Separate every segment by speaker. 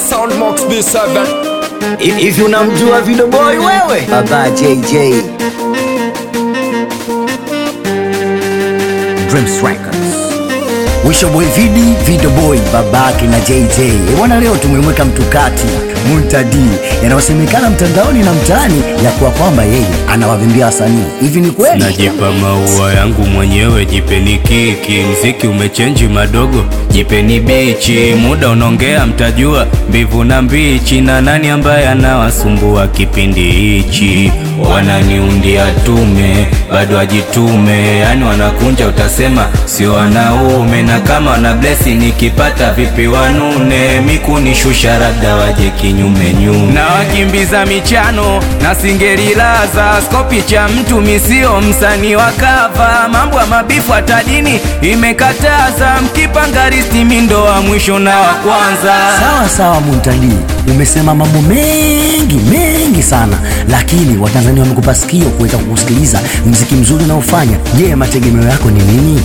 Speaker 1: sound Mox B7
Speaker 2: Hivi unamjua Video Boy wewe? Baba JJ. Dreams Records. Wisho Boy Vidi, Video Boy, babake na JJ. Eh, Bwana leo tumemweka mtu kati Muntadi yanayosemekana mtandaoni na mtaani ya kuwa kwamba yeye anawavimbia wasanii. Hivi ni kweli?
Speaker 3: Najipa maua yangu mwenyewe, jipeni kiki. Mziki umechenji madogo, jipeni bichi. Muda unaongea, mtajua mbivu na mbichi, na nani ambaye anawasumbua kipindi hichi. Wananiundia tume, bado ajitume, yani wanakunja, utasema sio wanaume. Na kama wana blesi, nikipata vipi wanune, mikunishusha labda waje kinyume nyume, na wakimbiza michano na singerilaza skopi cha mtu misio msanii wa kava, mambo ya mabifu hata dini imekataza, mkipanga risti mindo wa mwisho na wa kwanza.
Speaker 2: Sawa sawa, Muntadi, umesema mambo mengi mengi sana, lakini Watanzania wamekupa sikio kuweza kukusikiliza mziki mzuri unaofanya. Je, mategemeo yako ni nini?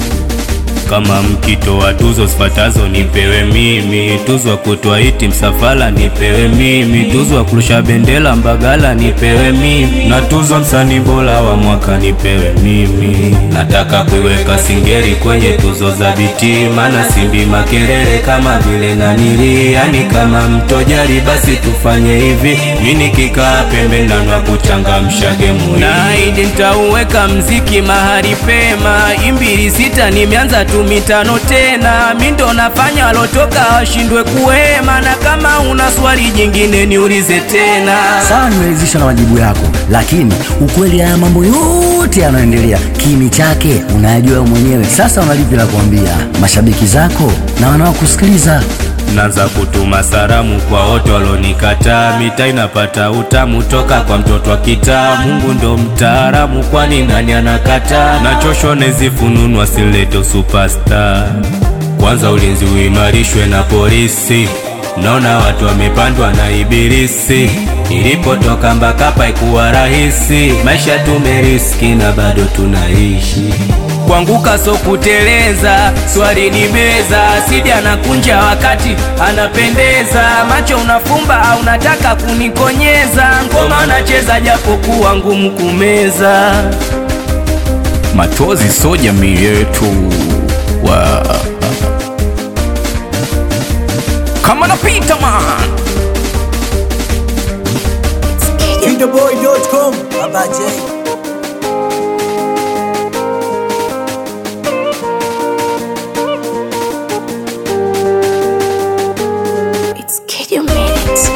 Speaker 3: Kama mkito wa tuzo zifatazo nipewe mimi, tuzo wa kutwa iti msafala nipewe mimi, tuzo wa kurusha bendera Mbagala nipewe mimi, na tuzo msanii bora wa mwaka nipewe mimi. Nataka kuiweka Singeli kwenye tuzo za biti, maana simbi makelele kama vile nanili, yani kama mtojali, basi tufanye hivi, mimi nikikaa pembeni na kuchangamsha gemu naidi, nitauweka mziki mahali pema, imbili sita nimeanza tu mitano tena, mi ndo nafanya walotoka washindwe kuhema, na kama una swali jingine niulize tena.
Speaker 2: Sawa, nimeridhishwa na majibu yako, lakini ukweli haya mambo yote yanayoendelea kimi chake unayajua wewe mwenyewe. Sasa unalipi la kuambia mashabiki zako na wanaokusikiliza?
Speaker 3: Naanza kutuma salamu kwa wote walonikataa, mita inapata utamu toka kwa mtoto wa kitaa. Mungu ndo mtaalamu, kwani nani anakataa? Nachoshwa nezifununu asileto superstar. Kwanza ulinzi uimarishwe na polisi, naona watu wamepandwa na ibilisi. Nilipotoka Mbakapa ikuwa rahisi, maisha tumeriski na bado tunaishi kuanguka so kuteleza, swali ni meza, sidi anakunja wakati anapendeza, macho unafumba au unataka kunikonyeza, ngoma nacheza japokuwa ngumu kumeza. Machozi so jamii yetu wa kama napita man
Speaker 2: Videoboy.com Baba J.
Speaker 4: It's Kid You Minutes.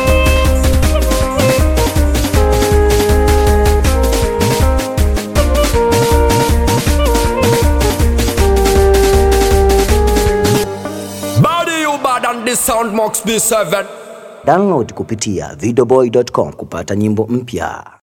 Speaker 1: Body you bad and the sound Mox B7
Speaker 2: Download kupitia videoboy.com kupata nyimbo mpya.